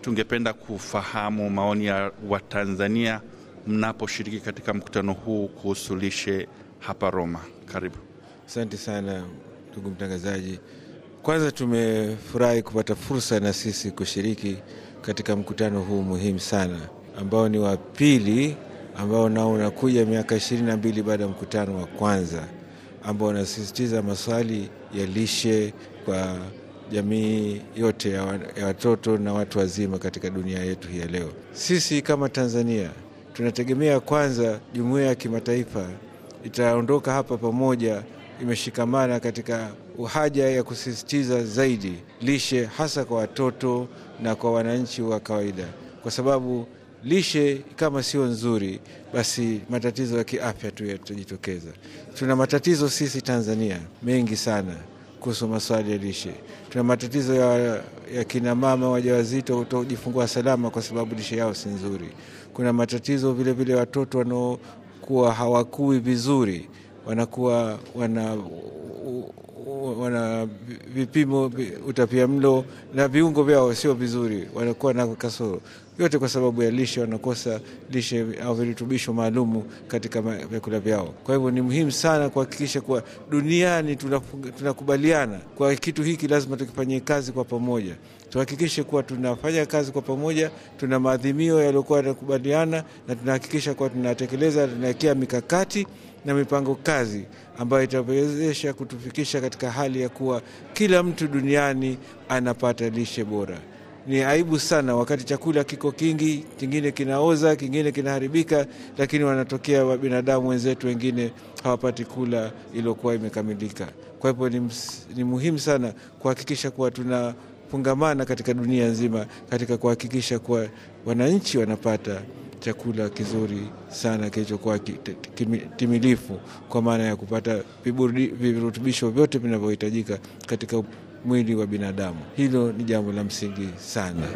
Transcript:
tungependa kufahamu maoni ya Watanzania mnaposhiriki katika mkutano huu kuhusu lishe hapa Roma. Karibu. Asante sana ndugu mtangazaji. Kwanza tumefurahi kupata fursa na sisi kushiriki katika mkutano huu muhimu sana ambao ni wa pili ambao nao unakuja miaka ishirini na mbili baada ya mkutano wa kwanza ambao unasisitiza maswali ya lishe kwa jamii yote ya watoto na watu wazima katika dunia yetu hii ya leo. Sisi kama Tanzania tunategemea kwanza jumuiya ya kimataifa itaondoka hapa pamoja imeshikamana katika haja ya kusisitiza zaidi lishe hasa kwa watoto na kwa wananchi wa kawaida, kwa sababu lishe kama sio nzuri, basi matatizo ya kiafya tu yatajitokeza. Tuna matatizo sisi Tanzania mengi sana kuhusu maswali ya lishe. Tuna matatizo ya, ya kina mama wajawazito kutojifungua salama kwa sababu lishe yao si nzuri. Kuna matatizo vilevile vile watoto wanaokuwa hawakui vizuri, wanakuwa wana wana vipimo utapia mlo na viungo vyao sio vizuri, wanakuwa na kasoro yote kwa sababu ya lishe, wanakosa lishe au virutubisho maalumu katika vyakula vyao. Kwa hivyo ni muhimu sana kuhakikisha kuwa duniani tunakubaliana kwa kitu hiki, lazima tukifanyie kazi kwa pamoja, tuhakikishe kuwa tunafanya kazi kwa pamoja, tuna maadhimio yaliyokuwa yanakubaliana na tunahakikisha kuwa tunatekeleza, tunawekea mikakati na mipango kazi ambayo itawezesha kutufikisha katika hali ya kuwa kila mtu duniani anapata lishe bora. Ni aibu sana wakati chakula kiko kingi, kingine kinaoza, kingine kinaharibika, lakini wanatokea binadamu wenzetu wengine hawapati kula iliyokuwa imekamilika. Kwa hivyo ni, ni muhimu sana kuhakikisha kuwa tunafungamana katika dunia nzima katika kuhakikisha kuwa wananchi wanapata chakula kizuri sana kilichokuwa timilifu kwa maana ya kupata virutubisho vyote vinavyohitajika katika mwili wa binadamu. Hilo ni jambo la msingi sana.